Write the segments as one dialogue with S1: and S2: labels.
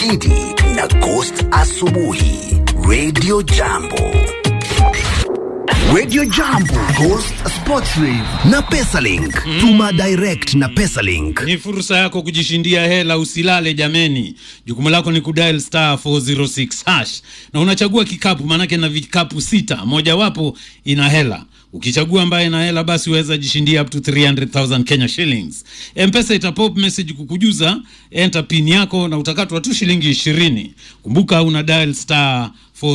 S1: Gidi na Ghost Asubuhi, Radio Jambo. Radio Jambo, Ghost Sports Rave na Pesalink. Tuma direct na Pesalink.
S2: Ni fursa yako kujishindia hela, usilale jameni. Jukumu lako ni kudial star 406 hash na unachagua kikapu, maanake na vikapu sita, mojawapo ina hela. Ukichagua ambaye ina hela, basi uweza jishindia up to 300,000 Kenya shillings. Mpesa itapop message kukujuza enter pin yako na utakatwa tu shilingi ishirini. Kumbuka una dial star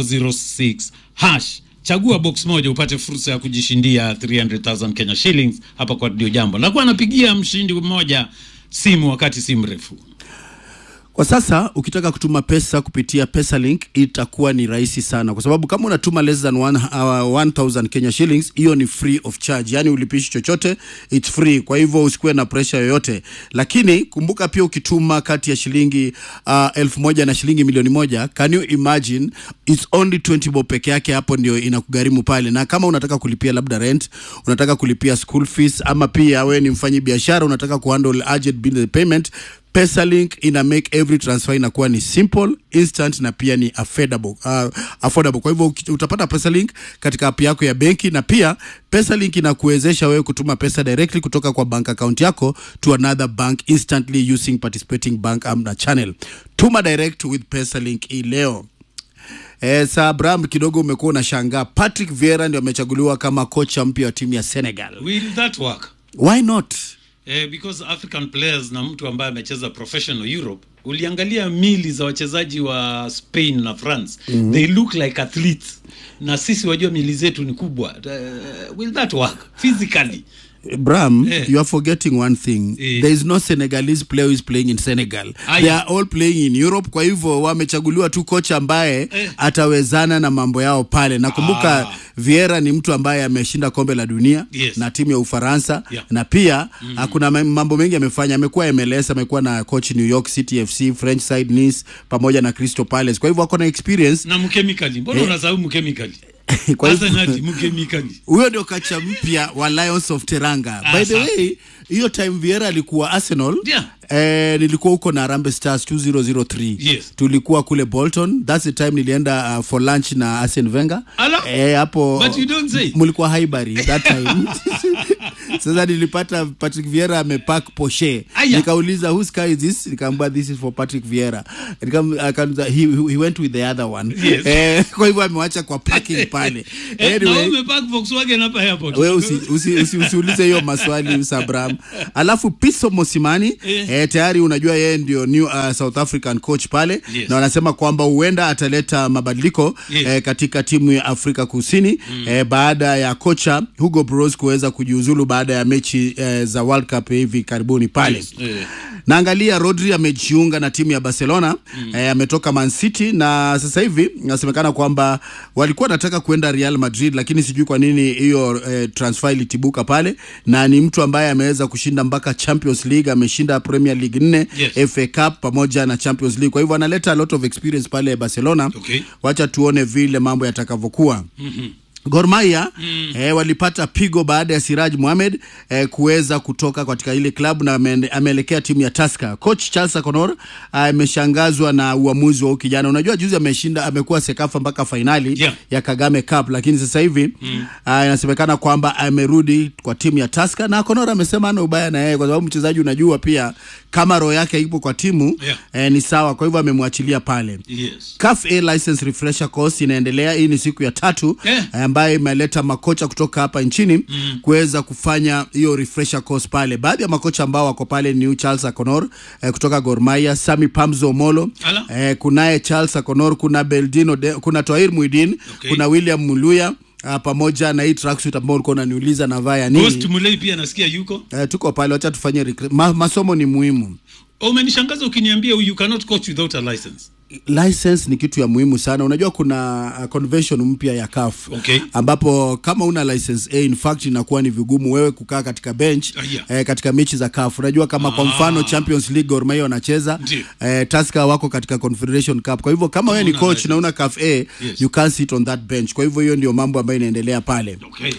S2: 406 hash chagua box moja upate fursa ya kujishindia 300,000 Kenya shillings hapa kwa Radio Jambo. Nakuwa napigia mshindi mmoja simu wakati si mrefu.
S3: Kwa sasa ukitaka kutuma pesa kupitia Pesalink itakuwa ni rahisi sana, kwa sababu kama unatuma less than one, uh, 1000 Kenya shillings, hiyo ni free of charge, yani ulipishi chochote, it's free. Kwa hivyo usikuwe na pressure yoyote, lakini kumbuka pia ukituma kati ya shilingi uh, elfu moja na shilingi milioni moja, can you imagine it's only 20 bob peke yake, hapo ndio inakugharimu pale. Na kama unataka kulipia labda rent, unataka kulipia school fees, ama pia wewe ni mfanyi biashara unataka kuhandle urgent bill payment Pesalink ina make every transfer inakuwa ni simple, instant na pia ni affordable, uh, affordable. Kwa hivyo uki- utapata Pesalink katika app yako ya benki na pia Pesalink inakuwezesha wewe kutuma pesa directly kutoka kwa bank account yako to another bank instantly using participating bank app na channel. Tuma direct with Pesalink hii leo. Eh, sa Abraham kidogo umekuwa unashangaa Patrick Vieira ndio amechaguliwa kama kocha mpya wa timu ya Senegal.
S2: Will that work?
S3: Why not?
S2: Eh, because African players na mtu ambaye amecheza professional Europe, uliangalia mili za wachezaji wa Spain na France mm-hmm. they look like athletes, na sisi wajua mili zetu ni kubwa. Uh, will that work physically?
S3: Bram,
S2: Eh.
S3: you are forgetting one thing.
S2: Eh.
S3: There is no Senegalese player who is playing in Senegal.
S2: Aye.
S3: They are all playing in Europe. Kwa hivyo wamechaguliwa tu kocha ambaye
S2: Eh.
S3: atawezana na mambo yao pale. Nakumbuka
S2: Ah.
S3: Vieira ni mtu ambaye ameshinda kombe la dunia
S2: Yes.
S3: na timu ya Ufaransa
S2: Yeah.
S3: na pia mm. kuna ma- mambo mengi amefanya. Amekuwa MLS, amekuwa na coach New York City FC, French side Nice pamoja na Crystal Palace. Kwa hivyo ako na experience.
S2: na mkemikali, mbona unasahau mkemikali?
S3: Kwa hivyo
S2: Arsenal mkemikali.
S3: huyo ndio kacha mpya wa Lions of Teranga.
S2: Ah,
S3: By the
S2: safi.
S3: way, hiyo time Vieira alikuwa Arsenal.
S2: Yeah.
S3: Eh, nilikuwa huko na Harambee Stars 2003.
S2: Yes.
S3: Tulikuwa kule Bolton. That's the time nilienda uh, for lunch na Arsene Wenger.
S2: Ala.
S3: Eh, hapo
S2: But you don't say.
S3: mlikuwa Highbury that time. Sasa nilipata Patrick Vieira amepark Porsche.
S2: Aya.
S3: Nikauliza whose car is this? Nikamwambia this is for Patrick Vieira. Nikam, akaniza, he, he went with the other one.
S2: Yes.
S3: Eh, kwa hivyo amewacha kwa parking pale.
S2: Eh, na
S3: Anyway,
S2: umepark Volkswagen hapa airport.
S3: we usi, usi, usi, usiulize hiyo maswali Sabram. Alafu Piso Mosimani
S2: Eh.
S3: eh, tayari unajua yeye ndio new uh, South African coach pale
S2: Yes.
S3: na wanasema kwamba huenda ataleta mabadiliko
S2: Yes.
S3: eh, katika timu ya Afrika Kusini eh, baada ya kocha Hugo Bros kuweza kujiuzulu baada ya mechi eh, za World Cup hivi karibuni pale
S2: Yes, eh.
S3: Naangalia Rodri amejiunga na timu ya Barcelona mm. eh, ametoka Man City na sasa hivi inasemekana kwamba walikuwa wanataka kuenda Real Madrid, lakini sijui kwa nini hiyo eh, transfer ilitibuka pale, na ni mtu ambaye ameweza kushinda mpaka Champions League, ameshinda Premier League nne
S2: Yes.
S3: FA Cup pamoja na Champions League. Kwa hivyo analeta a lot of experience pale Barcelona.
S2: Okay.
S3: Wacha tuone vile mambo yatakavyokuwa. mm-hmm. Gor Mahia mm. eh, walipata pigo baada ya Siraj Mohamed eh, kuweza kutoka katika ile klabu na ame- ameelekea timu ya Tusker. Coach Charles Akonor ameshangazwa na uamuzi wa huyu kijana. Unajua juzi ameshinda, amekuwa Sekafa mpaka fainali
S2: Yeah.
S3: ya Kagame Cup, lakini sasa hivi mm. inasemekana kwamba amerudi kwa timu ya Tusker na Akonor amesema ana ubaya na yeye, kwa sababu mchezaji unajua pia kama roho yake ipo kwa timu
S2: Yeah.
S3: eh, ni sawa, kwa hivyo amemwachilia pale.
S2: Yes.
S3: CAF A license refresher course inaendelea. Hii ni siku ya tatu
S2: Eh.
S3: eh, ambayo imeleta makocha kutoka hapa nchini mm. kuweza kufanya hiyo refresher course pale. Baadhi ya makocha ambao wako pale ni Charles Akonor eh, kutoka Gor Mahia, Sami Pamzo Molo
S2: Ala.
S3: eh, kunaye Charles Akonor, kuna Beldino de, kuna Toair Muidin
S2: Okay.
S3: kuna William Muluya uh, pamoja na hii tracksuit ambao ulikuwa unaniuliza navaa ya
S2: Ghost
S3: nini.
S2: Mulei pia nasikia yuko.
S3: Eh, tuko pale, wacha tufanye recre- ma, masomo ni muhimu.
S2: Umenishangaza ukiniambia you cannot coach without a license.
S3: license ni kitu ya muhimu sana. Unajua kuna uh, convention mpya ya CAF
S2: Okay.
S3: ambapo kama una license A, in fact inakuwa ni vigumu wewe kukaa katika bench
S2: Ah, yeah.
S3: eh, katika mechi za CAF. Unajua kama kwa
S2: Ah.
S3: mfano Champions League Gor Mahia wanacheza
S2: Ndiyo.
S3: eh, Tusker wako katika Confederation Cup. Kwa hivyo kama wewe ni
S2: una
S3: coach
S2: license.
S3: na una CAF A,
S2: Yes.
S3: you can't sit on that bench. Kwa hivyo hiyo ndio mambo ambayo inaendelea pale.
S2: Okay.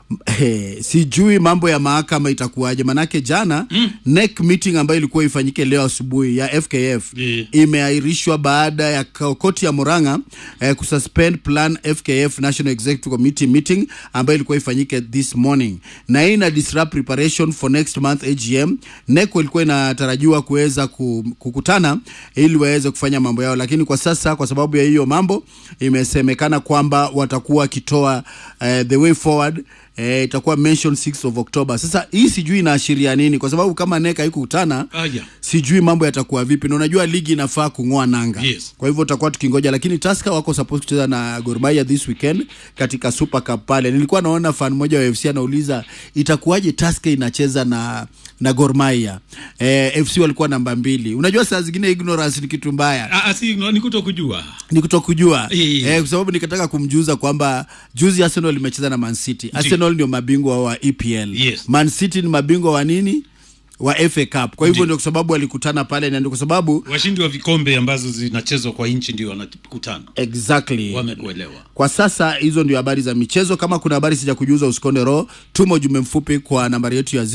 S3: Eh, sijui mambo ya mahakama itakuwaje manake jana mm. NEC meeting ambayo ilikuwa ifanyike leo asubuhi ya FKF
S2: Yeah.
S3: imeahirishwa baada ya ka- koti ya Murang'a eh, kususpend plan FKF National Executive Committee meeting ambayo ilikuwa ifanyike this morning, na hii ina disrupt preparation for next month AGM. NEC ilikuwa inatarajiwa kuweza ku- kukutana ili waweze kufanya mambo yao, lakini kwa sasa kwa sababu ya hiyo mambo imesemekana kwamba watakuwa wakitoa eh, the way forward eh, itakuwa mention 6 of October. Sasa hii sijui inaashiria nini, kwa sababu kama NEC haikukutana
S2: Aya.
S3: sijui mambo yatakuwa vipi, na unajua ligi inafaa kung'oa nanga
S2: Yes.
S3: kwa hivyo tutakuwa tukingoja, lakini Tusker wako supposed kucheza na Gor Mahia this weekend katika Super Cup pale. Nilikuwa naona fan mmoja wa FC anauliza itakuwaje Tusker inacheza na na Gor Mahia. Eh, FC walikuwa namba mbili. Unajua saa zingine ignorance ni kitu mbaya
S2: Ah, ah, si ni kuto kujua
S3: ni kutokujua
S2: Eh.
S3: eh, kwa sababu nikataka kumjuza kwamba juzi Arsenal imecheza na Man City. Arsenal ndio mabingwa wa EPL.
S2: Yes.
S3: Man City ni mabingwa wa nini? Wa FA Cup. Kwa hivyo
S2: Ndio.
S3: ndio kwa sababu walikutana pale na ndio kwa sababu
S2: washindi wa vikombe ambazo zinachezwa kwa nchi ndio wanakutana
S3: exactly
S2: wamekuelewa
S3: kwa sasa hizo ndio habari za michezo kama kuna habari sija kujuza usikonde roho tuma ujumbe mfupi kwa nambari yetu ya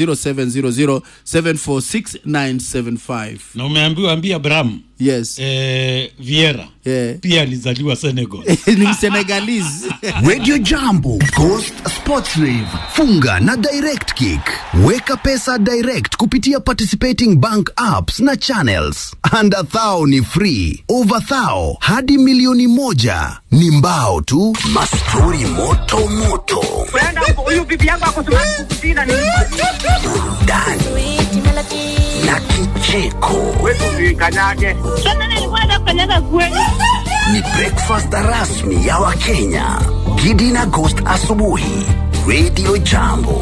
S3: 0700746975
S2: na umeambiwa ambia Abraham
S3: yes
S2: eh, Vieira
S3: Yeah.
S2: pia alizaliwa Senegal
S3: ni msenegalese
S1: Radio Jambo, Coast Sports Rave, funga na Direct Kick. Weka pesa direct kupitia participating bank apps na channels. Under thou ni free, over thou hadi milioni moja ni mbao tu. Mastori moto moto,
S4: Brenda, huyu bibi yangu ako Sudan Kusini ni
S1: burudani na kicheko.
S4: wetu usikanyage.
S5: Sasa nilikuwa nafanyaga kweli.
S1: Ni breakfast rasmi ya Wakenya. Gidi na Ghost asubuhi. Radio Jambo.